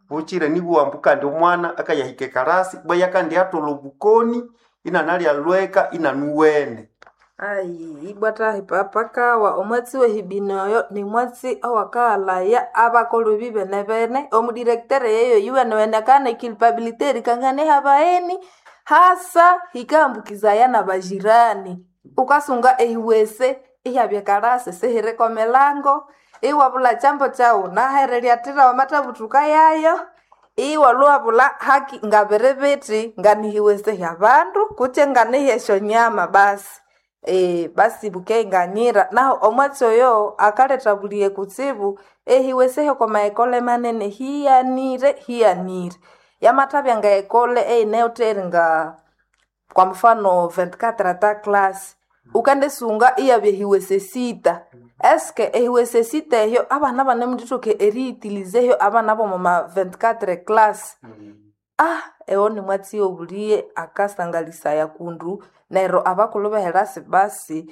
buchire nibuambu kandi omwana akayahika karasi bwaya kandi atola obukoni inanalya lweka inanuwene ai ibwata hipapakawa omwatsi wehibinoyo ni mwatsi owakaalaya abakolo bibene bene omudirektere yeyo yuwenewene kana ikilpabilite erikangane habaeni hasa hikaambukizaya na bajirani ukasunga ehiwese ihyabya karasi sihiriko milango iwabula chambo chau nahereryatira wamatabutuka yayo iwaluwabula haki ngabiri biti nganihiwese hya bandu kutye nganihesyo nyama basi e, basi bukenganyira naho omwatsi oyo akaletabulie kutsibu ehiweseho komaekole manene hiyanire hiyanire yamathabya nga ekole eineyoteri nga kwa mfano 24 ata class ukandesunga iyabya ehiwese sita eske ehiwese sita ehyo abana banemundithoke eriitilizeyo abana bomoma 24 class ah ewo ni mwatsi obuliye akasangalisaya kundu neryo abakulu beherasi basi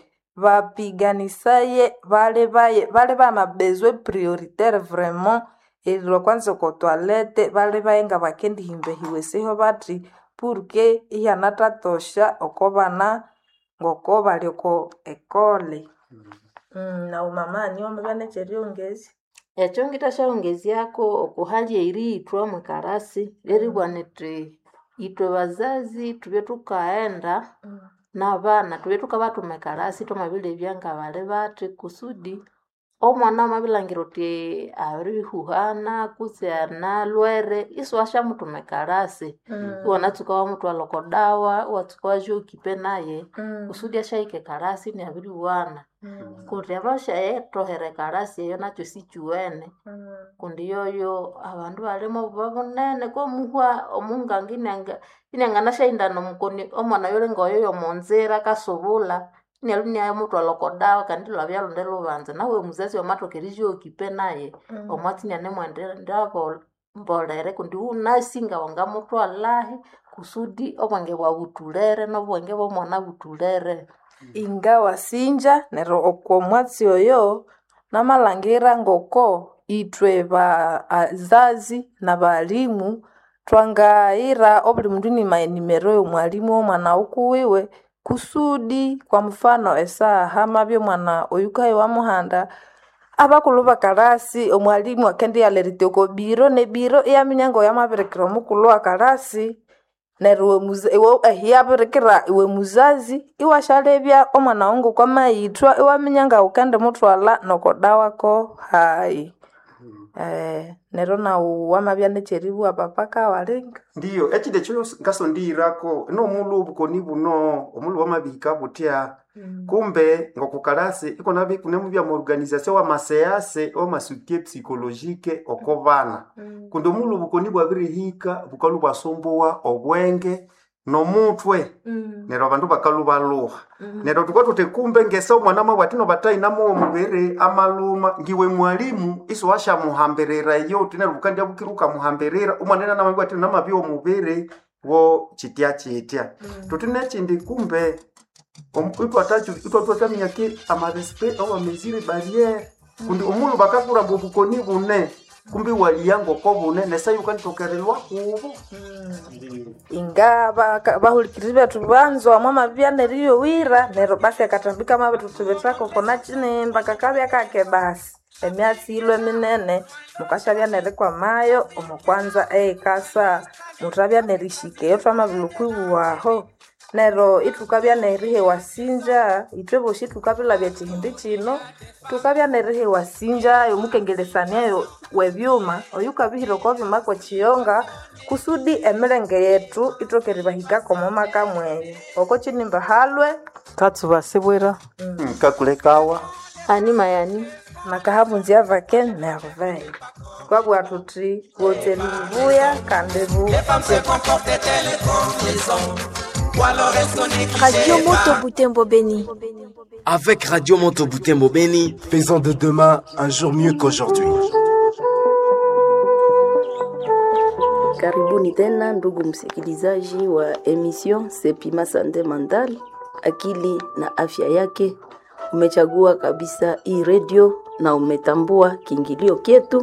bapiganisaye bale baye bale bamabezwe prioritaire vraiment erilwa kwanza oko toilette bale baye nga bakendihimba ehiweseho bati purke ihyanathatosha oko bana ngoko bali oko ekole mm, na umama niombe banecheryongezi ekyo ngitashaongezyako okuhalya eriithwa mwikarasi leribwaniti itwe bazazi tubye tukaenda n'abana tubye tukabathuma ekarasi thwamabilebya nga bali bathi kusudi omwana wamabilangira uti abirihuhana kutse analwere isiwashamuthuma ekarasi iwanatsuka wamuthwala oko dawa iwatsuka wazyokipe naye kusudi ashahika ekarasi niabiriwana kundi abashayethohera ekarasi eyo nakyo sikiwene kundi yoyo abandu balimo obuba bunene komuhwa omungangi inyanganashahindana omukoni omwana yuli ngoyo yomonzira kasubula inyalu niamutwala oko dawa kandi lwabya lundi lubanza nawe muzazi wamathoka erizyokipe naye omwatsi nianemwendera mbolere kundi wunasinga wangamutwalahi kusudi obwenge bwabutulere nobwenge bwomwana butulere ingawa sinja neryo oko mwatsi oyo namalangira ngoko itwe bazazi na balimu twangayira obuli mundu nima enimero y'omwalimu w'omwana ukuwiwe kusudi kwa mfano esaha mabya omwana oyukaye wamuhanda abakulu bakalasi omwalimu akendiyalherite oko biro nebiro iyaminya ngoyamabirikira omukulu wa kalasi neryo iwe ehiyabirikira iwe muzazi iwashalebya omwana wawu ngokwamaithwa iwaminya nga wukendimutwala nokodawako hayi eh, neryo nawu wamabya nekyeribwa papaka walinga ndiyo ekindi ekyo ngasondiyirako nomulhu obukoni buno omulhu wamabihika butya kumbe ngokukalasi ikonabi kunemubya mu organisation wamasease wamasukie psychologique oko bana kundi omulhu obukoni bwabirihika bukalu bwasumbuwa obwenge nomutwe neryo abandu bakalubaluha neryo tukwa tuti kumbe ngese omwana mabwatino batayinamu omubiri amaluma ngiwe mwalimu isiwashamuhambirira iyo uti neryo bukandya bukira ukamuhambirira omwana ena namabwatino namabya omubiri wo kitya kitya tuti nekindi kumbe itwatwataminyaki amarespe awamezire barriere kundi omulhu bakakuramba obukoni bune kumbi waliya ngoko bune nesayi ukanditokerelwa kubo inga baka- bahulikiriri bethu banzwa mwamabya neriyowira neryo basi akatambika mabethuthi bethako kona kinimba kakabya kake basi emyatsi ilwe minene mukashabya nerikwamayo omukwanza eikasa muthabya nerishika eyo twamabilukwibuwaho neryo ithukabya nerihewa sinja ithwe bosi thukabilabya ekihindi kino thukabya nerihewa sinja yomukengelesaniayo webyuma oyu ukabihira oko byuma kwekiyonga kusudi emilenge yethu ithokeribahikako omu maka mweyo oko kinimba halwe katsuba sibwira kakulekawa ani mayani nakahabunzya vake nerveille twabugha thuthi wotseli bubuya kandi bu Radio Moto Butembo Beni. Avec Radio Monto Butembo Beni, Faisons de demain un jour mieux qu'aujourd'hui. Karibuni tena ndugu msikilizaji wa emission Sepima Sante Mental, akili na afya yake. Umechagua kabisa hii redio na umetambua kiingilio kyetu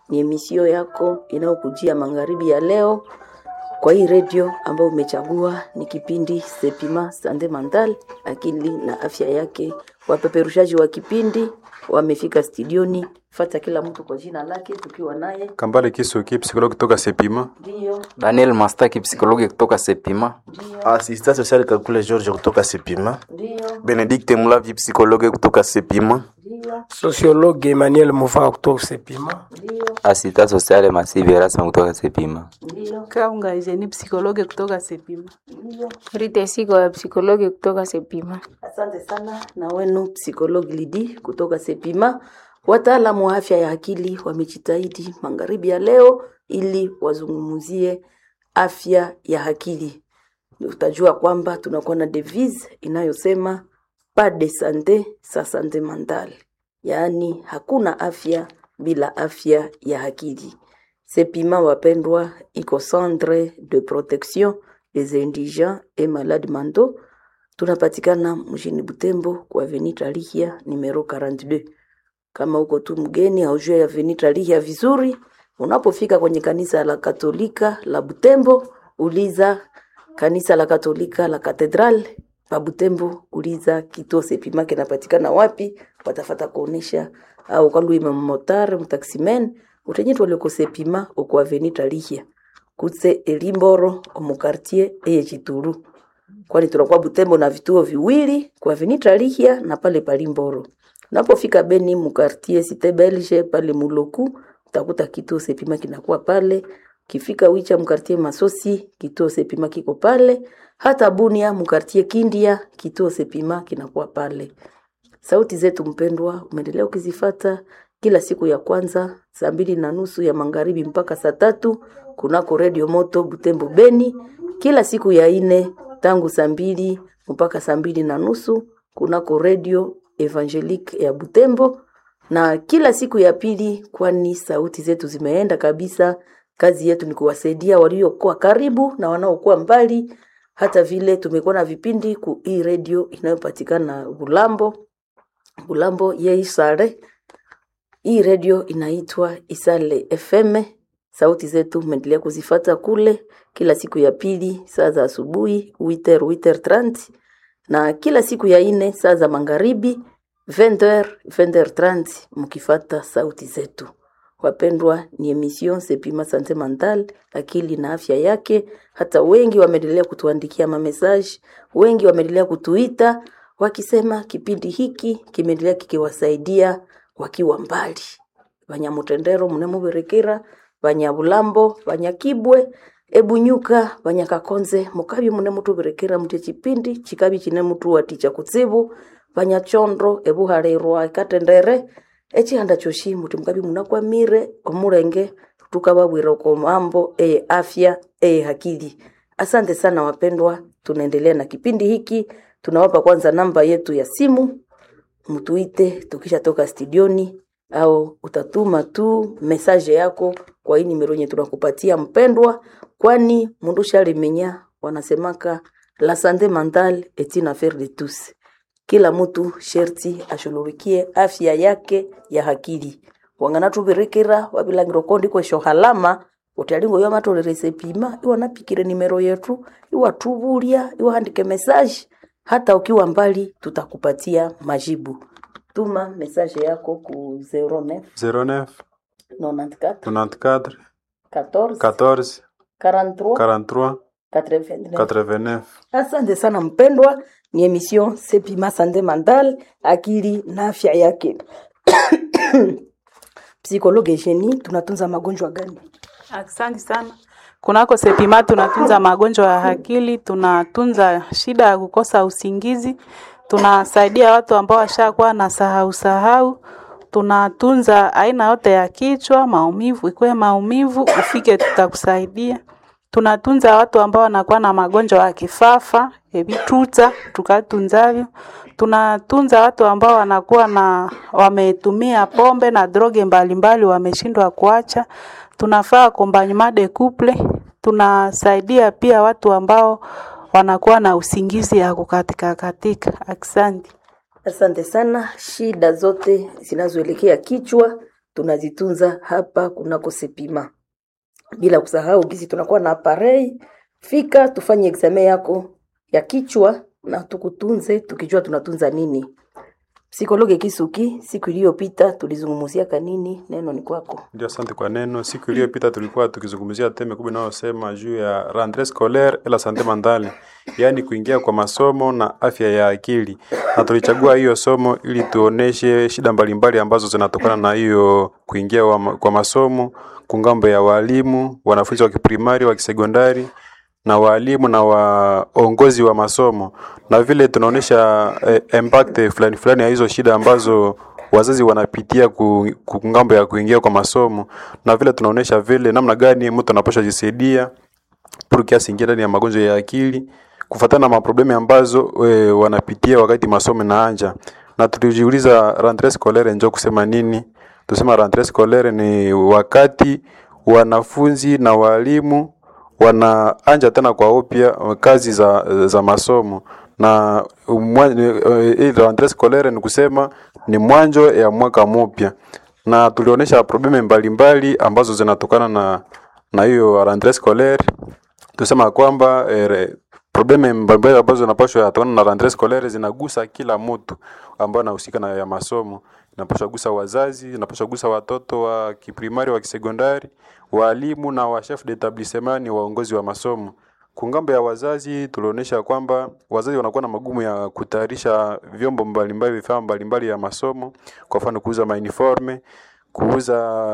ni emisio yako inayokujia magharibi ya leo kwa hii redio ambayo umechagua. Ni kipindi Sepima Sande Mandal, akili na afya yake. Wapeperushaji wa kipindi wamefika studioni, fata kila mtu kwa jina lake, tukiwa naye Kambale Kisuki, psikologi kutoka Sepima. ndio Daniel Mastaki, psikologi kutoka Sepima. Assistant social Kakule George kutoka Sepima. ndio Benedikte Mulavi, psikologi kutoka Sepima. ndio Sociologue Emmanuel Mufa kutoka Sepima. ndio Asita sociale Masivi Erasmus kutoka Sepima. ndio Kaunga Eugenie psikologe kutoka Sepima. ndio. Rita Sigo ya psikologi kutoka Sepima. Asante sana na wenu psikologi Lidi kutoka Sepima. Wataalamu wa afya ya akili wamejitahidi magharibi ya leo ili wazungumzie afya ya akili. Utajua kwamba tunakuwa na devise inayosema pas de sante sa sante mentale, yaani hakuna afya bila afya ya akili. Sepima wapendwa, iko centre de protection des indigents et malades mentaux tunapatikana mjini Butembo kwa Avenue Tarihia numero 42. Kama uko tu mgeni haujue Avenue Tarihia vizuri, unapofika kwenye kanisa la Katolika la Butembo, uliza kanisa la Katolika la Katedral pa Butembo, uliza kituo Sepima kinapatikana wapi, watafata kuonesha au kalwima mmotare mtaximen utenyetwa leko Sepima uko Avenue Tarihia kutse Elimboro omukartie eye Chituru kwani tunakuwa Butembo na vituo viwili kwa Avenue Lihia na pale Palimboro. Unapofika Beni mukartie Cité Belge pale Muloku utakuta kituo Sepima kinakuwa pale. Kifika Wicha mkartie Masosi kituo Sepima kiko pale. Hata Bunia mkartie Kindia kituo Sepima kinakuwa pale. Sauti zetu mpendwa, umeendelea ukizifata kila siku ya kwanza saa mbili na nusu ya magharibi mpaka saa tatu kunako redio moto Butembo Beni, kila siku ya ine tangu saa mbili mpaka saa mbili na nusu kunako redio Evangelique ya Butembo, na kila siku ya pili, kwani sauti zetu zimeenda kabisa. Kazi yetu ni kuwasaidia waliokuwa karibu na wanaokuwa mbali. Hata vile tumekuwa na vipindi ku hii redio inayopatikana Bulambo, Bulambo ye Isare. Hii redio inaitwa Isale FM. Sauti zetu mmeendelea kuzifata kule kila siku ya pili saa za asubuhi 8h 8h30 na kila siku ya ine saa za magharibi 20h 20h30 mkifata sauti zetu. Wapendwa, ni emission Sepima Sante Mental, akili na afya yake. Hata wengi wameendelea kutuandikia mamesaji, wengi wameendelea kutuita wakisema kipindi hiki kimeendelea kikiwasaidia wakiwa mbali. Banyamutendero munemuberekera banyabulambo banyakibwe ebunyuka banyakakonze mukabi mune mutuberekera mutye chipindi chikabi chine mutu waticha kutsibu banyachondo ebuhalerwa ikatendere echihanda choshi muti mukabi munakwamire omulenge tukababwira uko mambo eye afya eye hakili asante sana wapendwa tunaendelea na kipindi hiki tunawapa kwanza namba yetu ya simu mtuite tukishatoka studioni au utatuma tu mesaje yako kwa hii nimero yenye tunakupatia mpendwa, kwani mundu shalimenya wanasemaka la sante mentale est une affaire de tous. Kila mtu sherti ashughulikie afya yake ya akili wangana tubirekera wabilangiro kondi kwesho halama utalingo yo matolere sepima iwa napikire nimero yetu iwa tubulia iwa handike message hata ukiwa mbali tutakupatia majibu tuma message yako ku 09 09 94 94 14 14 43 43 89 89. Asante sana mpendwa, ni emission Sepima Sante Mental, akili na afya yake. Psikologe Jeni, tunatunza magonjwa gani? Asante sana. Kunako Sepima tunatunza magonjwa ya akili, tunatunza shida ya kukosa usingizi, tunasaidia watu ambao washakuwa na sahau sahau, tunatunza aina yote ya kichwa, maumivu, ikuwe maumivu ufike, tutakusaidia. Tunatunza watu ambao wanakuwa na magonjwa ya kifafa, ebituta, tukatunzavyo. Tunatunza watu ambao wanakuwa na wametumia pombe na droge mbalimbali wameshindwa kuacha. Tunafaa accompagnement de couple. Tunasaidia pia watu ambao wanakuwa na usingizi ya kukatika katika. Asante. Asante sana. Shida zote zinazoelekea kichwa tunazitunza hapa kunako Sepima, bila kusahau gisi tunakuwa na aparei. Fika tufanye examen yako ya kichwa na tukutunze, tukijua tunatunza nini. Psikologe Kisuki, siku iliyopita tulizungumzia kanini? Neno ni kwako. Ndio, asante kwa neno. Siku iliyopita tulikuwa tukizungumzia teme kubwa inayosema juu ya rentree scolaire et la sante mentale, yaani kuingia kwa masomo na afya ya akili, na tulichagua hiyo somo ili tuoneshe shida mbalimbali ambazo zinatokana na hiyo kuingia wa, kwa masomo kungambo ya walimu, wanafunzi wa kiprimari, wa kisekondari na walimu na waongozi wa masomo, na vile tunaonesha eh, impact fulani fulani ya hizo shida ambazo wazazi wanapitia ku, ku ngambo ya kuingia kwa masomo, na vile tunaonesha vile namna gani mtu anapaswa jisaidia pour kiasi ingia ndani ya magonjwa ya akili kufatana na maproblemi ambazo we, wanapitia wakati masomo inaanja, na tulijiuliza rentree scolaire njo kusema nini? Tusema rentree scolaire ni wakati wanafunzi na walimu wanaanja tena kwa upya kazi za, za masomo na hii rentree scolaire ni kusema ni mwanzo ya mwaka mpya, na tulionyesha probleme mbalimbali ambazo zinatokana na na hiyo rentree scolaire. Tusema kwamba eh, probleme mbalimbali ambazo zinapaswa yatokana na rentree scolaire zinagusa kila mtu ambaye anahusika na ya masomo inapaswa gusa wazazi, inapaswa gusa watoto wa kiprimari, wa kisekondari, walimu na wa chef d'établissement, ni waongozi wa masomo. Kungambo ya wazazi, tulionyesha kwamba wazazi wanakuwa na magumu ya kutayarisha vyombo mbalimbali, vifaa mbalimbali ya masomo, kwa mfano kuuza mauniforme, kuuza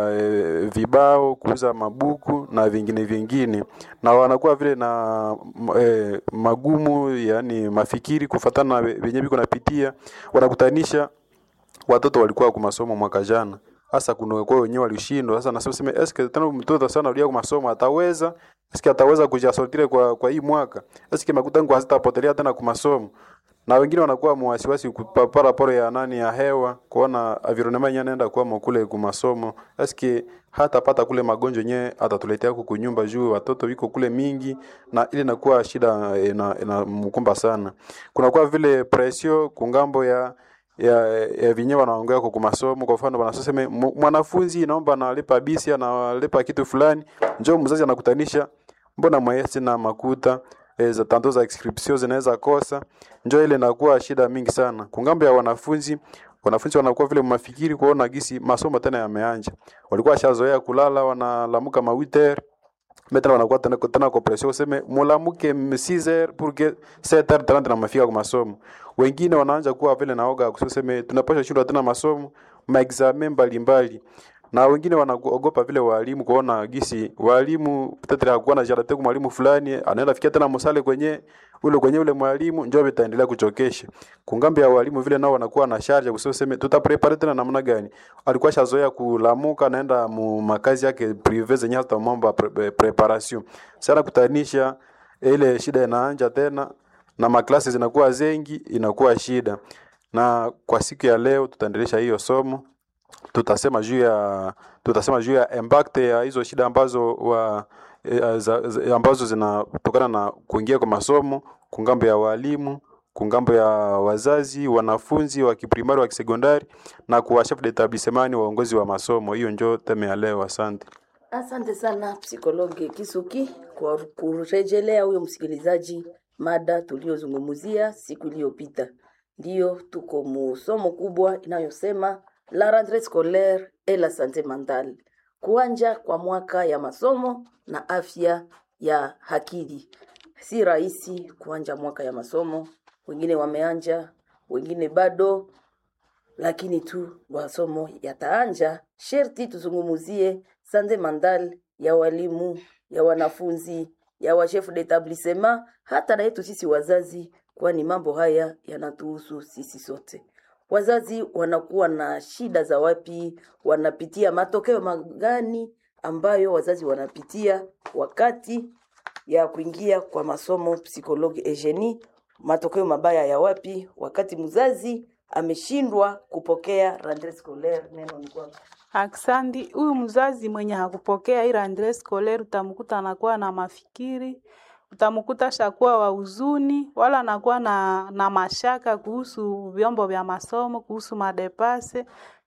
e, vibao, kuuza mabuku na vingine vingine, na wanakuwa vile na e, magumu, yani mafikiri kufatana na venye biko napitia, wanakutanisha watoto walikuwa kwa masomo mwaka jana, hasa kuna kwa wenyewe walishindwa. Sasa nasema sema eske tena mtoto sana alia kwa masomo ataweza eske ataweza kujasortire kwa kwa hii mwaka eske makuta ngo hazitapotelea tena kwa masomo na wengine wanakuwa mwasiwasi kupapara poro ya nani ya hewa kuona environment yenyewe anaenda kwa kule kwa masomo eske hata pata kule magonjwa yenyewe atatuletea huko kunyumba juu watoto wiko kule mingi na ile inakuwa shida ina, ina mkumba sana kuna kwa vile pressio kungambo ya ya, ya vinyewe wanaongea kwa masomo. Kwa mfano wanasema mwanafunzi naomba analipa bisi analipa kitu fulani, njoo mzazi anakutanisha, mbona mwesi na makuta e, za tanto za inscription zinaweza kosa, njoo ile inakuwa shida mingi sana kungambo ya wanafunzi. Wanafunzi wanakuwa vile mafikiri kuona gisi masomo tena yameanja, walikuwa washazoea kulala, wanalamuka mawiter Maintenant wanakuwa tena tena kwa pression useme mulamuke 6h pour que 7h30 na mafika kwa masomo. Wengine wanaanza kuwa vile naoga kuseme tunapaswa shindwa tena masomo, ma examen mbalimbali. Na wengine wanaogopa vile walimu kuona gisi walimu peut-être hakuwa na jarate kwa mwalimu fulani anaenda fikia tena msale kwenye ule kwenye ule mwalimu njoo vitaendelea kuchokesha. Kungambi ya walimu vile nao wanakuwa na charge kusema tutaprepare tena namna gani. Alikuwa shazoea kulamuka naenda mu makazi yake prive zenye hata mambo ya pre, preparation. Sana kutanisha ile shida inaanja tena na maklasi zinakuwa zengi inakuwa shida. Na kwa siku ya leo tutaendelesha hiyo somo tutasema juu ya tutasema juu ya impact ya hizo shida ambazo wa e, za, za, ambazo zinatokana na kuingia kwa masomo kungambo ya walimu kungambo ya wazazi wanafunzi wa kiprimari wa kisekondari na kwa chef d'établissement waongozi wa masomo. Hiyo njo teme ya leo. Asante. Asante sana psikologi Kisuki kwa kurejelea huyo msikilizaji mada tuliyozungumzia siku iliyopita. Ndiyo tuko musomo kubwa inayosema la rentrée scolaire et la santé mentale, kuanja kwa mwaka ya masomo na afya ya akili. Si rahisi kuanja mwaka ya masomo, wengine wameanja, wengine bado, lakini tu masomo yataanja, sherti tuzungumuzie santé mentale ya walimu, ya wanafunzi, ya washefu d'établissement, hata na yetu sisi wazazi, kwani mambo haya yanatuhusu sisi sote wazazi wanakuwa na shida za wapi, wanapitia matokeo magani ambayo wazazi wanapitia wakati ya kuingia kwa masomo psikologi Eugenie, matokeo mabaya ya wapi wakati mzazi ameshindwa kupokea rentree scolaire. Neno ni kwako. Aksandi, huyu mzazi mwenye hakupokea hii rentree scolaire utamkuta anakuwa na mafikiri utamkuta shakuwa wa huzuni wala anakuwa na, na mashaka kuhusu vyombo vya masomo, kuhusu madepase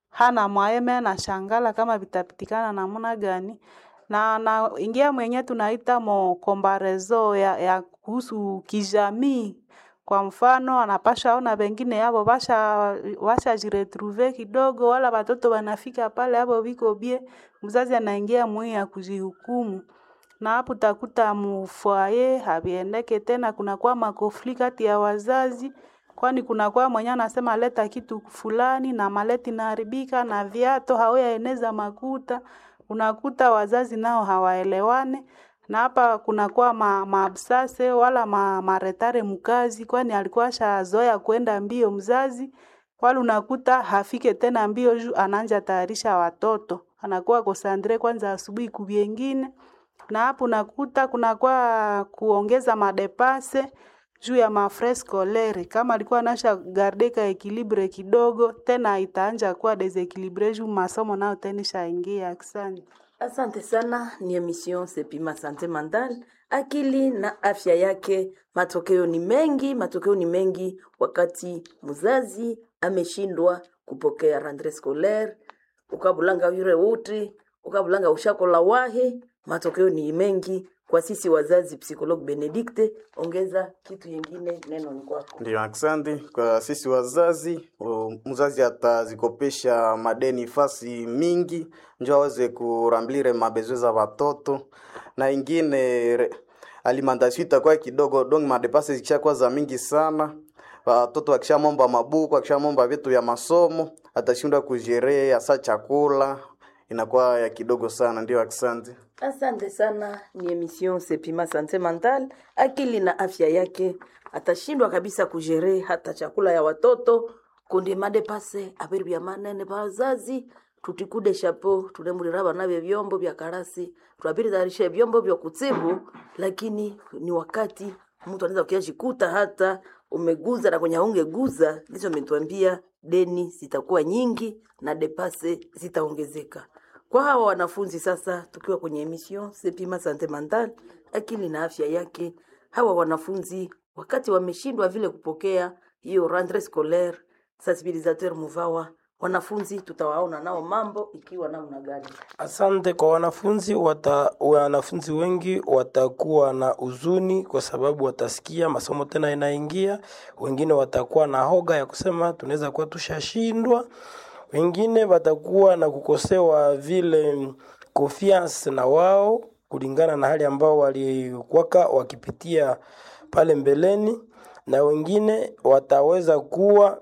hana mwaeme na shangala kama vitapitikana namna gani na na ingia mwenye tunaita mo kombarezo ya, ya kuhusu kijamii kwa mfano anapasha ona wengine yabo basha washa jiretrouve kidogo, wala watoto wanafika pale hapo viko bie, mzazi anaingia mwi ya kujihukumu na hapo utakuta mufwaye haviendeke tena, kunakuwa makofli kati ya wazazi, kwani kunakuwa mwenye anasema leta kitu fulani na maleti naharibika na viato hauyaeneza makuta, unakuta wazazi nao hawaelewane na hapa kunakuwa ma, maabsase wala ma, maretare mkazi, kwani alikuwa shazoea kwenda mbio mzazi, wala unakuta hafike tena mbio juu anaanja tayarisha watoto, anakuwa kosandre kwanza asubuhi kuvyengine na hapo nakuta kunakuwa kuongeza madepase juu ya mafrais scolaire. Kama alikuwa anasha gardeka ekilibre kidogo, tena itaanja kuwa desequilibre juu masomo nayo tena ishaingia. Asante. Asante sana, ni emission Sepima Sante Mental, akili na afya yake. Matokeo ni mengi, matokeo ni mengi wakati mzazi ameshindwa kupokea rentree scolaire, ukabulanga yure uti ukabulanga ushakola wahi, matokeo ni mengi kwa sisi wazazi. Psikologue Benedikte, ongeza kitu yengine, neno ni kwako. Ndio, asante kwa sisi wazazi. o, Mzazi atazikopesha madeni fasi mingi njo aweze kuramblire mabezwe za watoto na ingine re- alimentation itakuwa kidogo, donc madepase zikishakuwa za mingi sana watoto wakishamomba mabuku wakishamomba vitu ya masomo atashindwa kujerea hasa chakula inakuwa ya kidogo sana. Ndio, asante. Asante sana, ni emission Sepima Sante Mental, akili na afya yake. Atashindwa kabisa kujere hata chakula ya watoto kundi madepase abiri bya manene bazazi tutikude shapo tunemulira bana bye vyombo vya karasi twabiri tayarisha vyombo vya kutsibu, lakini ni wakati mtu anaweza kuyajikuta hata umeguza na kwenye ungeguza, ndicho ametuambia deni zitakuwa nyingi na depase zitaongezeka kwa hawa wanafunzi sasa, tukiwa kwenye emission Sepima Sante Mental, akili na afya yake, hawa wanafunzi wakati wameshindwa vile kupokea hiyo rentree scolaire, sensibilisateur Muvawa, wanafunzi tutawaona nao mambo ikiwa namna gani? Asante kwa wanafunzi wata, wanafunzi wengi watakuwa na huzuni kwa sababu watasikia masomo tena inaingia. Wengine watakuwa na hoga ya kusema tunaweza kuwa tushashindwa. Wengine watakuwa na kukosewa vile confiance na wao kulingana na hali ambao walikuwaka wakipitia pale mbeleni, na wengine wataweza kuwa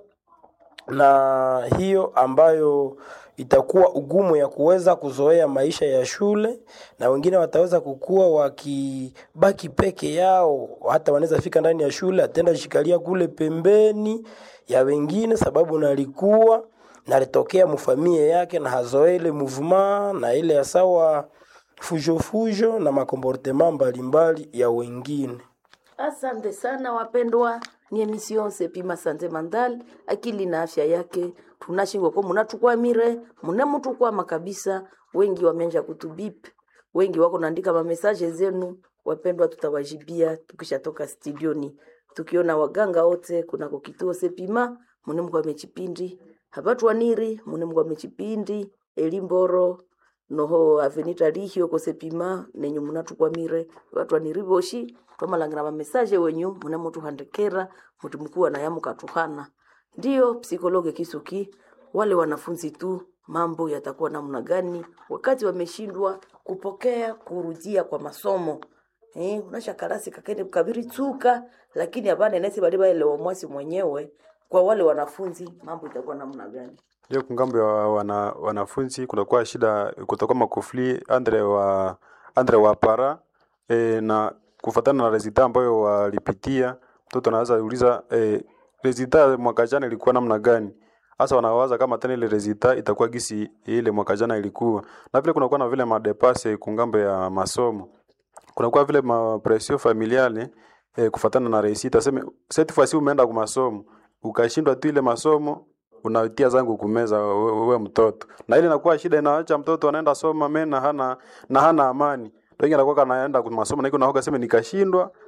na hiyo ambayo itakuwa ugumu ya kuweza kuzoea maisha ya shule, na wengine wataweza kukua wakibaki peke yao, hata wanaweza fika ndani ya shule atenda shikalia kule pembeni ya wengine, sababu nalikuwa nalitokea mufamie yake na hazoele muvuma na ile ya sawa fujofujo na makomportema mbalimbali ya wengine. Asante sana wapendwa, ni emission Sepima Sante Mental, akili na afya yake. Tunashingwa kwa munatukwamire munemutukwama kabisa. Wengi wameanza kutubip, wengi wako naandika mamesaje zenu. Wapendwa, tutawajibia tukishatoka studioni, tukiona waganga wote kunako kituo Sepima munemkwa mechipindi hapatwaniri munemkwa mechipindi elimboro noho avenita lihio kosepima nenyu munatukwamire vatwaniri voshi twamalangila mamesaje wenyu munemutuhandikira muti mukuwa naye mukatuhana ndiyo psikologe kisuki wale wanafunzi tu mambo yatakuwa namna gani wakati wameshindwa kupokea kurudia kwa masomo eh, unasha karasi kakende kabiri tsuka lakini hapana nesi bali baelewa mwasi mwenyewe kwa wale wanafunzi mambo itakuwa namna gani Ndio kungambo ya wana, wanafunzi kutakuwa shida, kutakuwa makufli andre wa andre wa para e, na kufatana na resulta ambayo walipitia, mtoto anaweza uliza e, resulta mwaka jana ilikuwa namna gani? Hasa wanawaza kama tena ile resulta itakuwa gisi ile mwaka jana ilikuwa, na vile kunakuwa na vile madepase kungambo ya masomo, kunakuwa vile mapresio familiale e, kufatana na resita, sema cette fois ci umeenda kwa masomo ukashindwa tu ile masomo unatia zangu kumeza wewe mtoto, na ile inakuwa shida, inaacha mtoto anaenda soma mena hana na hana amani. Wengi anakuwa anaenda kwa masomo na iko nahoga sema nikashindwa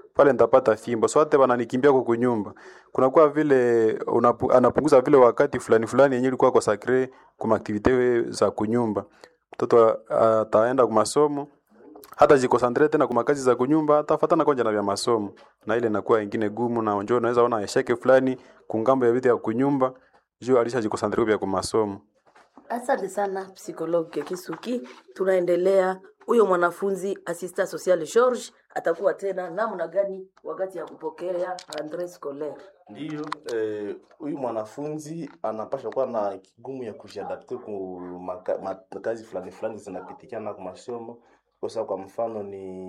pale nitapata fimbo sote wananikimbia kwa kunyumba kunakuwa vile unapu, anapunguza vile wakati fulani fulani yenyewe ilikuwa kwa sacre kwa activite za kunyumba mtoto ataenda kwa masomo hata jikosantre tena kwa kazi za kunyumba atafatana kwanja na vya masomo na ile inakuwa ingine gumu na njoo unaweza ona esheke fulani kungambo ya vitu ya kunyumba juu alishajikosantre vya kwa masomo Asante sana psikologi Kisuki. Tunaendelea. Huyo mwanafunzi asista social George atakuwa tena namna gani wakati ya kupokea rentree scolaire? Ndiyo, eh, huyu mwanafunzi anapasha kuwa na kigumu ya kujiadapte ku maka, makazi fulani fulani zinapitikana kwa masomo. Kosa kwa mfano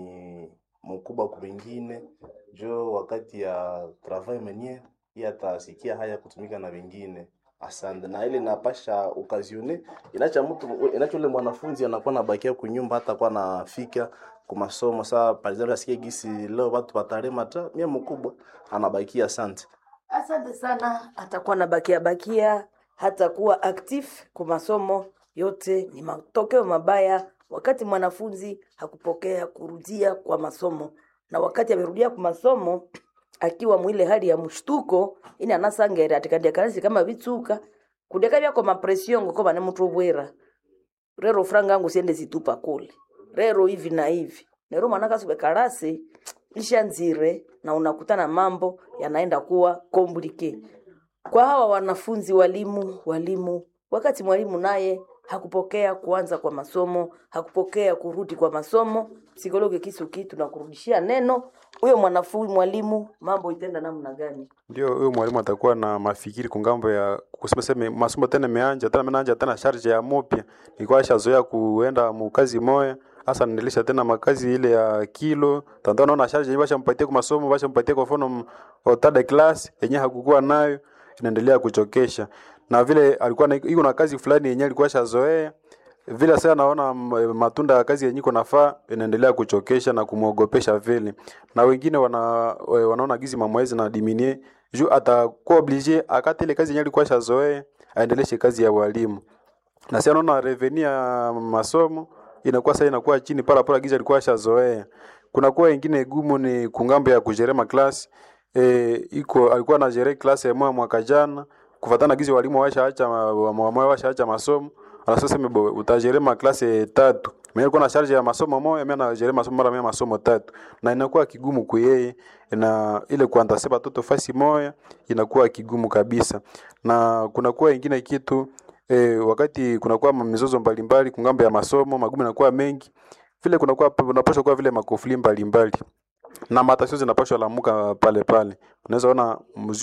ni mkubwa kwa wengine, jo wakati ya travail mwenyewe yeye atasikia haya kutumika na wengine. Asante. Na ile napasha okazione inacha mtu inacha ule mwanafunzi anakuwa nabakia kunyumba hata kwa nafika kwa masomo saa par exemple asikie gisi leo watu watarema ta mie mkubwa anabakia asante. Asante sana, atakuwa na bakia bakia, hatakuwa actif kwa masomo yote. Ni matokeo mabaya wakati mwanafunzi hakupokea kurudia kwa masomo, na wakati amerudia kwa masomo akiwa mwile hali ya mshtuko ini anasangere atikadia kalasi kama vitsuka kudeka byako mapression ngoko bane muthu bwera rero franga yangu siende zitupa kule rero hivi na hivi nero mwana kasube kalasi ishanzire na unakutana mambo yanaenda kuwa komplike kwa hawa wanafunzi walimu walimu wakati mwalimu naye hakupokea kuanza kwa masomo hakupokea kurudi kwa masomo psikologi kisuki tunakurudishia neno huyo mwanafunzi mwalimu mambo itenda namna gani ndio huyo mwalimu atakuwa na mafikiri kungambo ya kusema sema masomo tena meanja tena meanja tena charge ya mupya nilikuwa shazoea kuenda mukazi moya hasa niendelesha tena makazi ile ya kilo tanda naona charge basha mpatie kwa masomo basha mpatie kwa mfano otada class yenye hakukuwa nayo inaendelea kuchokesha na vile alikuwa na iko na kazi fulani yenye alikuwa shazoea vile sasa naona matunda ya kazi yenye iko nafaa inaendelea kuchokesha na kumwogopesha vile, na wengine wana wanaona gizi mamwezi na diminie juu atakuwa oblige akati ile kazi yenye alikuwa shazoea aendeleshe kazi ya walimu, na sasa naona reveni ya masomo inakuwa sasa inakuwa chini para para gizi alikuwa shazoea. Kuna kuwa wengine gumu ni kungambo ya kujerema class e, iko alikuwa na jere class ya mwaka jana kufatana gizi walimu washaacha wa washaacha masomo anasema mbo utajerema klase tatu mimi nilikuwa na charge ya masomo moja mimi najerema masomo mara mimi masomo tatu na inakuwa kigumu kwa yeye na ile kuanza sema toto fasi moja inakuwa kigumu kabisa na kuna kuwa ingine kitu e, wakati kunakuwa mizozo mbalimbali kungambo ya masomo magumu yanakuwa mengi vile kunakuwa unapaswa kuwa vile makofli mbalimbali na matasio zinapashwa lamuka pale pale. Unaweza ona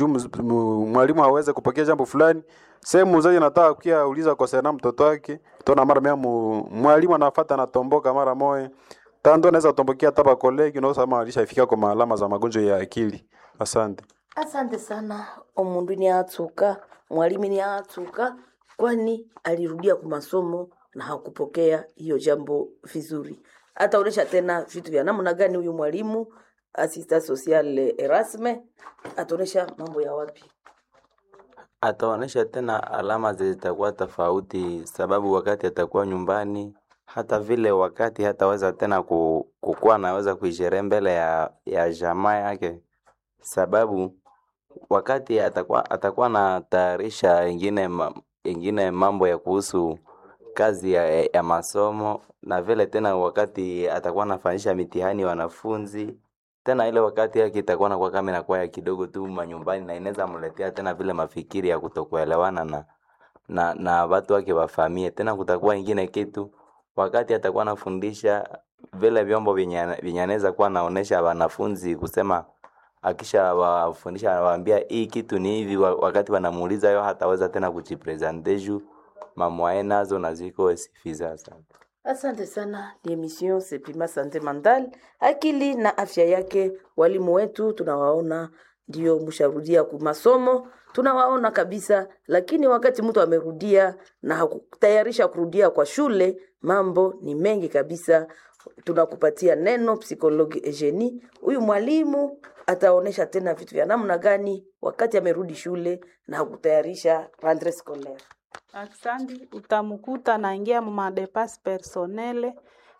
mwalimu hawezi kupokea jambo fulani, sehemu mzazi anataka kia uliza kwa sana mtoto wake, utaona mara mia mwalimu anafuata anatomboka mara moja tando anaweza kutombokea hata kolegi, unaweza kama alishafika kwa alama za magonjwa ya akili. Asante. Asante sana. Omundu ni atuka, mwalimu ni atuka, kwani alirudia kwa masomo na hakupokea hiyo jambo vizuri. Ataonesha tena vitu vya namna gani huyu mwalimu asista social Erasme ataonesha mambo ya wapi? Ataonesha tena alama zitakuwa tofauti, sababu wakati atakuwa nyumbani, hata vile wakati hataweza tena kukuwa anaweza kuisherehe mbele ya, ya jamaa yake, sababu wakati atakuwa atakuwa na tayarisha ingine, ingine mambo ya kuhusu kazi ya, ya masomo na vile tena wakati atakuwa anafanyisha mitihani wanafunzi tena ile wakati yake itakuwa nakuwa kama inakuwa ya kidogo tu manyumbani, na inaweza mletea tena vile mafikiri ya kutokuelewana na na na watu wake wafamie. Tena kutakuwa ingine kitu wakati atakuwa anafundisha vile vyombo vyenye anaweza kuwa anaonesha wanafunzi kusema, akisha wafundisha anawaambia hii kitu ni hivi, wakati wanamuuliza yo hataweza tena kujipresente juu mamwae nazo na ziko sifiza sana. Asante sana. Ni emission Sepima Sante Mental, akili na afya yake. Walimu wetu tunawaona ndio msharudia ku masomo, tunawaona kabisa, lakini wakati mtu amerudia na hakutayarisha kurudia kwa shule, mambo ni mengi kabisa. Tunakupatia neno psikologi Eugenie. Huyu mwalimu ataonesha tena vitu vya namna gani wakati amerudi shule na hakutayarisha rentree scolaire. Aksandi, utamkuta naingia mu madepas personnel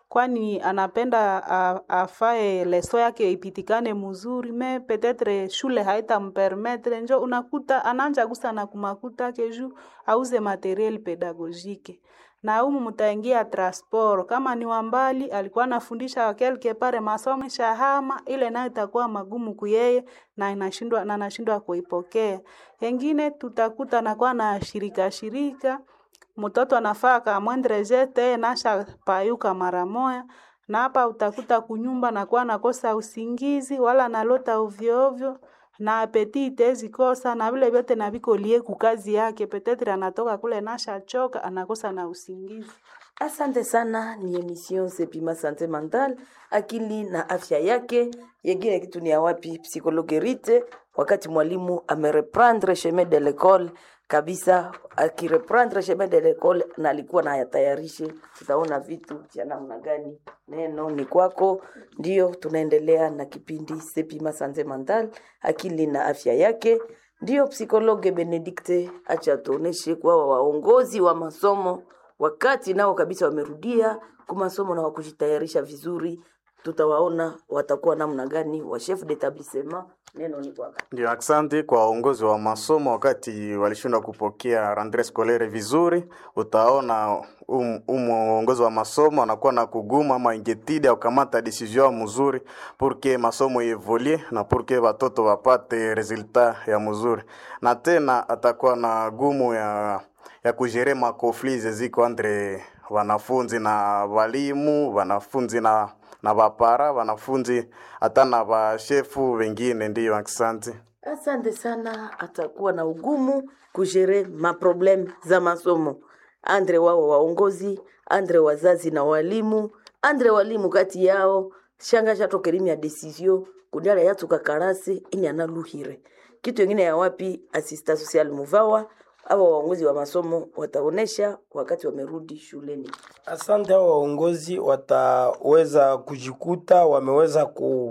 kwani anapenda a- afae leso yake ipitikane mzuri me petetre shule haitampermetre njo unakuta ananja gusa na kumakuta keju auze materiel pedagogike na umu mutaingia transport kama ni wambali alikuwa anafundisha kelke pare masomo shahama ile nayo itakuwa magumu kuyeye na inashindwa na anashindwa kuipokea wengine tutakuta nakuwa na shirika shirika mtoto anafaa kamwendre jete nasha payuka mara moya na hapa utakuta kunyumba nakuwa nakosa usingizi wala nalota ovyo ovyo na apetite zikosa na vile vyote na viko lie kukazi yake petetre anatoka kule nasha choka anakosa na usingizi Asante sana, ni emission Sepima Sante Mental, akili na afya yake. Yengine kitu ni ya wapi? Psychologue Rite, wakati mwalimu amereprendre chemin de l'école kabisa, akireprendre chemin de l'école na alikuwa na yatayarishe, tutaona vitu vya namna gani. Neno ni kwako, ndio tunaendelea na kipindi Sepima Sante Mental, akili na afya yake. Ndio psikologe Benedikte acha tuoneshe kwa waongozi wa masomo wakati nao kabisa wamerudia kumasomo na wakujitayarisha vizuri, tutawaona watakuwa namna gani wa chef d'établissement. Neno ni kwako. Ndio, asante kwa waongozi wa masomo. Wakati walishindwa kupokea rentree scolaire vizuri, utaona um, um uongozi wa masomo anakuwa na kuguma ama ingetide aukamata decision mzuri pour que masomo evolue na pour que watoto wapate resultat ya mzuri, na tena atakuwa na gumu ya ya kujere makofli ziko entre wanafunzi na walimu, wanafunzi na na bapara, wanafunzi hata na bashefu wengine. Ndiyo, asante. Asante sana, atakuwa na ugumu kujere maproblem za masomo andre wao waongozi, andre wazazi na walimu, andre walimu kati yao shanga shatokerimi ya desizio kudala yatuka karasi ini analuhire kitu ingine ya wapi asista social muvawa awa waongozi wa masomo wataonesha wakati wamerudi shuleni. Asante, hao waongozi wataweza kujikuta wameweza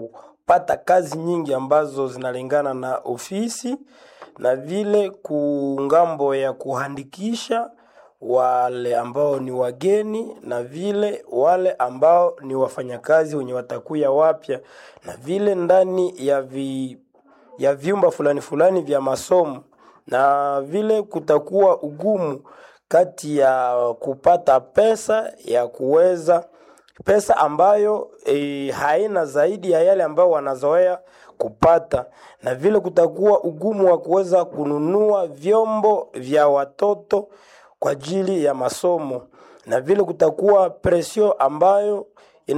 kupata kazi nyingi ambazo zinalingana na ofisi na vile kungambo ya kuhandikisha wale ambao ni wageni na vile wale ambao ni wafanyakazi wenye watakuya wapya na vile ndani ya vi, ya vyumba fulani fulani vya masomo na vile kutakuwa ugumu kati ya kupata pesa ya kuweza pesa ambayo e, haina zaidi ya yale ambayo wanazoea kupata, na vile kutakuwa ugumu wa kuweza kununua vyombo vya watoto kwa ajili ya masomo, na vile kutakuwa presio ambayo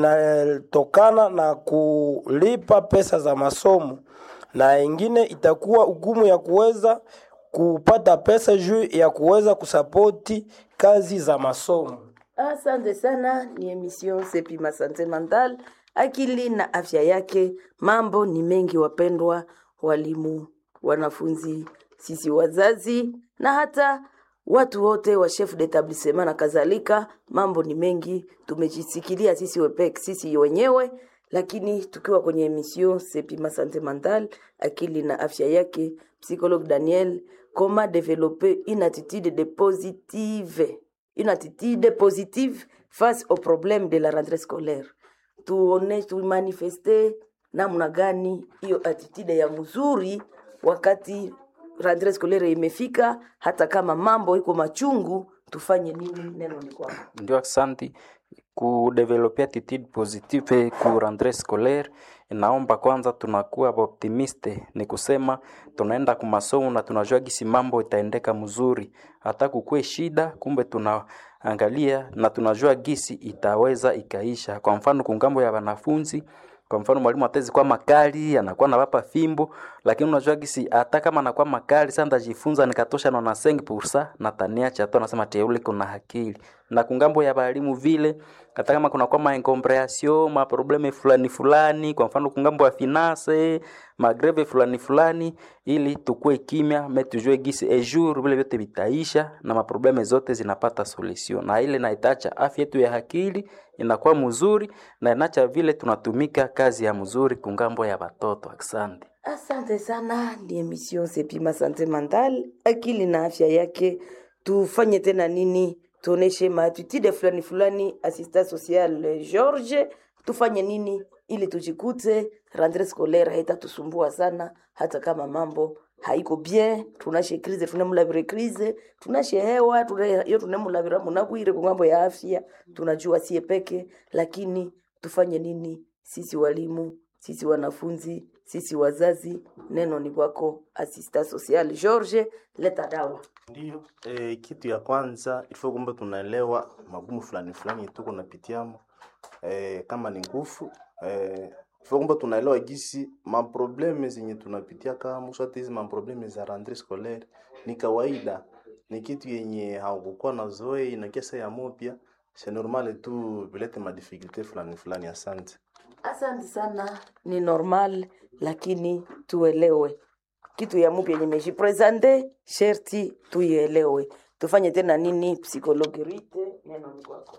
inatokana na kulipa pesa za masomo, na ingine itakuwa ugumu ya kuweza kupata pesa juu ya kuweza kusapoti kazi za masomo. Asante sana, ni emission Sepima Sante Mental, akili na afya yake. Mambo ni mengi, wapendwa walimu, wanafunzi, sisi wazazi na hata watu wote wa chef d'établissement na kadhalika. Mambo ni mengi, tumejisikilia sisi wepek, sisi wenyewe, lakini tukiwa kwenye emission Sepima Sante Mental, akili na afya yake, psychologue Daniel, comment développer une attitude de positive une attitude positive face au problème de la rentrée scolaire. Tuone, tumanifeste namna gani hiyo attitude ya mzuri wakati rentrée scolaire imefika, hata kama mambo iko machungu, tufanye nini? Neno ni kwako. Ndio, asante. Kudevelopia attitude positive ku rentrée scolaire, inaomba kwanza tunakuwa optimiste, ni kusema tunaenda ku masomo na tunajua gisi mambo itaendeka mzuri, hata kukue shida, kumbe tunaangalia na tunajua gisi itaweza ikaisha. Kwa mfano kungambo ya wanafunzi kwa mfano mwalimu atezi kwa makali anakuwa nawapa fimbo, lakini unajua gisi hata kama anakuwa makali sasa ndajifunza nikatosha na nasengi pursa na tania cha to anasema teule kuna akili na kungambo ya walimu vile hata kama kuna kwa maencombreation ma probleme fulani fulani, kwa mfano kungambo ya finance magreve fulani fulani, ili tukue kimya me tujue gisi e jour vile vyote vitaisha na maprobleme zote zinapata solution, na ile naitacha afya yetu ya akili inakuwa mzuri na inacha vile tunatumika kazi ya mzuri kungambo ya watoto. Asante. Asante sana, ni emission Sepima Sante Mental, akili na afya yake. Tufanye tena nini tuoneshe maatitude fulani fulani assistant social eh, George, tufanye nini ili tujikute rentree scolaire haitatusumbua sana, hata kama mambo haiko bien, tunashe krize tunemulavire krize tunashe hewa tune- iyo tunemulavira munabwire ku ngambo ya afya, tunajua sie peke, lakini tufanye nini sisi walimu, sisi wanafunzi, sisi wazazi. Neno ni kwako assistant social George, leta dawa. Ndio, e, kitu ya kwanza ilifo kwamba tunaelewa magumu fulani fulani tuko napitiamo e, kama ni nguvu e, ilifo kwamba tunaelewa gisi maprobleme zenye tunapitia kama swati hizi maprobleme za rentree scolaire ni kawaida, ni kitu yenye haukukuwa na zoe na kesa ya mupya c'est normal tu vilete madifikulte fulani fulani. Asante. Asante sana, ni normal, lakini tuelewe kitu ya mupya yenye mejipresente, sherti tuielewe. Tufanye tena nini? Psikologi Rite, neno ni kwako.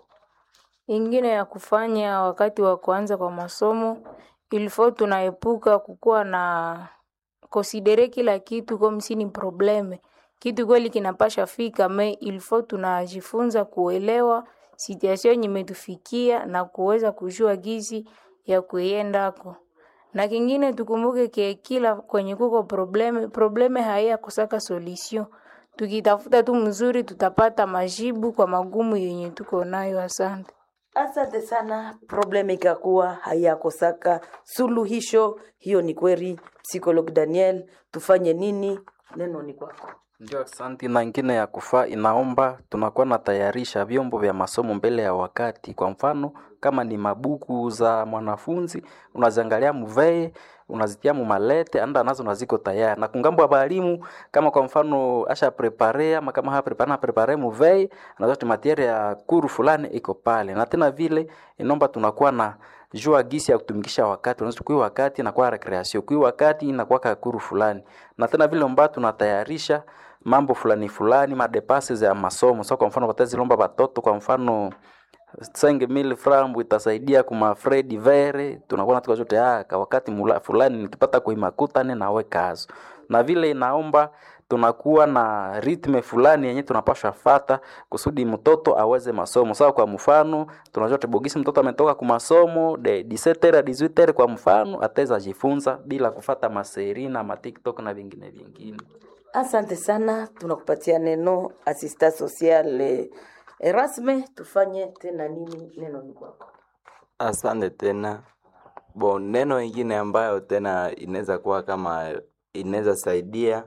Ingine ya kufanya wakati wa kuanza kwa masomo ilifo tunaepuka kukuwa na konsidere kila kitu comme si ni probleme. Kitu kweli kinapasha fika me ilifo tunajifunza kuelewa situation yenye imetufikia na kuweza kujua gizi ya kuiendako. Na kingine tukumbuke ke kila kwenye kuko probleme, probleme haiya kusaka solution. Tukitafuta tu mzuri tutapata majibu kwa magumu yenye tuko nayo. Asante. Asante sana. Probleme ikakuwa hayakosaka suluhisho, hiyo ni kweli. Psikolog Daniel, tufanye nini? Neno ni kwako. Ndio, asante. Na ingine ya kufaa inaomba tunakuwa na tayarisha vyombo vya masomo mbele ya wakati. Kwa mfano kama ni mabuku za mwanafunzi unaziangalia muvee, unazitia mumalete anda nazo naziko tayari. Na kungambo ya balimu kama kwa mfano asha prepare ama kama ha prepare na prepare muvee, anazo matiere ya kuru fulani iko pale. Na tena vile inaomba tunakuwa na jua gisi ya kutumikisha wakati unaweza kui wakati inakuwa recreation kui wakati inakuwa kakuru fulani na tena vile mbao tunatayarisha mambo fulani fulani madepase ya masomo so kwa mfano watazilomba watoto kwa mfano senge mili frambu itasaidia kuma fredi vere tunakuwa natuka zote ah kwa wakati mula, fulani nikipata kuimakutane nawe kazo na vile inaomba tunakuwa na ritme fulani yenye tunapasha fata kusudi mtoto aweze masomo sawa. Kwa mfano tunajua tebogisi mtoto ametoka ku masomo de 17 à 18 kwa mfano ataweza jifunza bila kufata maseri na ma TikTok na vingine vingine. Asante sana, tunakupatia neno assistant social eh, Erasme. Tufanye tena nini? Neno ni kwako. Asante tena. Bon, neno ingine ambayo tena inaweza kuwa kama inaweza saidia,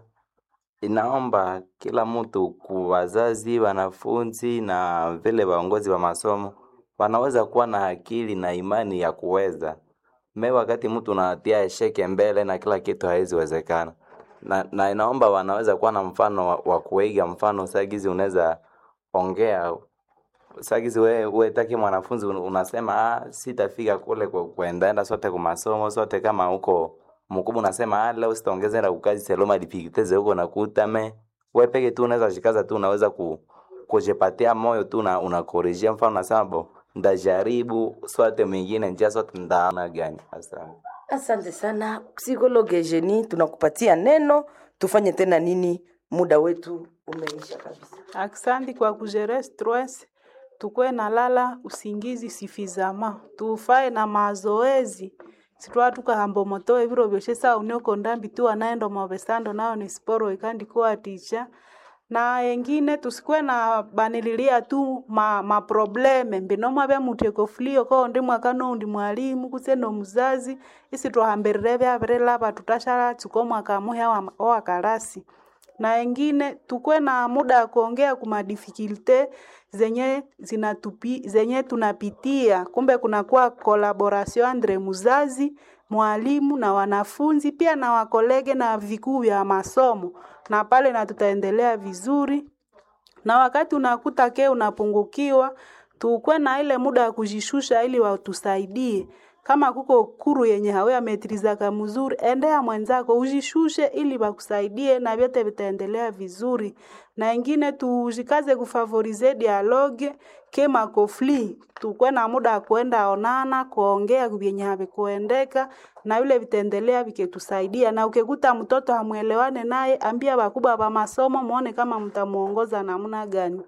inaomba kila mtu ku wazazi, wanafunzi na vile waongozi wa masomo wanaweza kuwa na akili na imani ya kuweza me, wakati mtu unatia esheke mbele na kila kitu haiwezi wezekana, na, na inaomba wanaweza kuwa na mfano wa, wa kuiga mfano sagizi unaweza ongea sagizi we, we taki mwanafunzi un- unasema ah, sitafika kule ku- kuendaenda sote kwa masomo sote kama huko mkubwa unasema ah, leo sitaongeza enda kukazi seloma dipikiteze huko nakuta me we peke tu unaweza shikaza tu unaweza ku kujipatia moyo tu na unakorejea mfano unasema bo ndajaribu swate mwingine njia sote ndaona gani asante Asante sana psikologe Jeni, tunakupatia neno. Tufanye tena nini? Muda wetu umeisha kabisa. Aksanti kwa kujere stress, tukwe na lala usingizi sifizama, tufae na mazoezi sitwa tukahambo motoe viro vyoshe saa unioko ndambi tu anaendo mavesando nayo ni sporo ikandi kuwa ticha na engine tusikwe na banililia tu ma, ma probleme mbinoma vya muteko fulio ko ndi mwakano ndi mwalimu kuseno muzazi isi twahambirire vyavire vatu tashala chiko mwaka muhya wa, wa kalasi na engine tukwe na muda wa kuongea kuma difficulte zenye zinatupi, zenye tunapitia. Kumbe kunakuwa collaboration entre muzazi, mwalimu na wanafunzi pia na wakolege na vikuu vya masomo, na pale na tutaendelea vizuri. Na wakati unakuta ke unapungukiwa, tukwe na ile muda wa kujishusha ili watusaidie kama kuko kuru yenye hawe ametrizaka mzuri, endea mwenzako ujishushe ili wakusaidie na vyote vitaendelea vizuri. Na ingine tujikaze kufavorize dialogue kema kofli, tukwe na muda wa kuenda onana kuongea vyenye havikuendeka na vile vitaendelea viketusaidia. Na ukikuta mtoto hamwelewane naye, ambia wakubwa wa masomo muone kama mtamuongoza namna gani.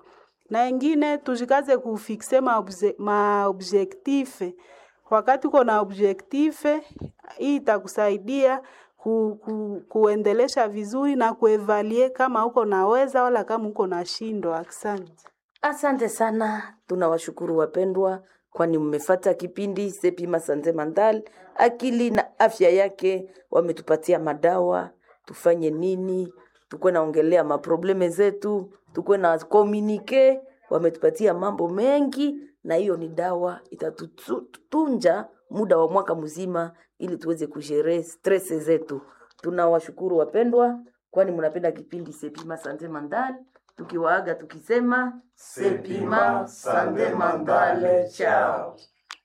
na ingine tujikaze kufikse maobjektife wakati uko na objektife hii itakusaidia ku, ku, kuendelesha vizuri na kuevalie kama uko naweza wala kama uko nashindwa. Asante. Asante sana, tunawashukuru wapendwa, kwani mmefata kipindi Sepima Sante Mandal, akili na afya yake. Wametupatia madawa, tufanye nini, tukuwe naongelea maprobleme zetu, tukuwe na komunike. Wametupatia mambo mengi, na hiyo ni dawa itatutunja muda wa mwaka mzima, ili tuweze kushere stress zetu. Tunawashukuru wapendwa, kwani mnapenda kipindi Sepima Sante Mandal tukiwaaga tukisema Sepima Sande Mandale, chao.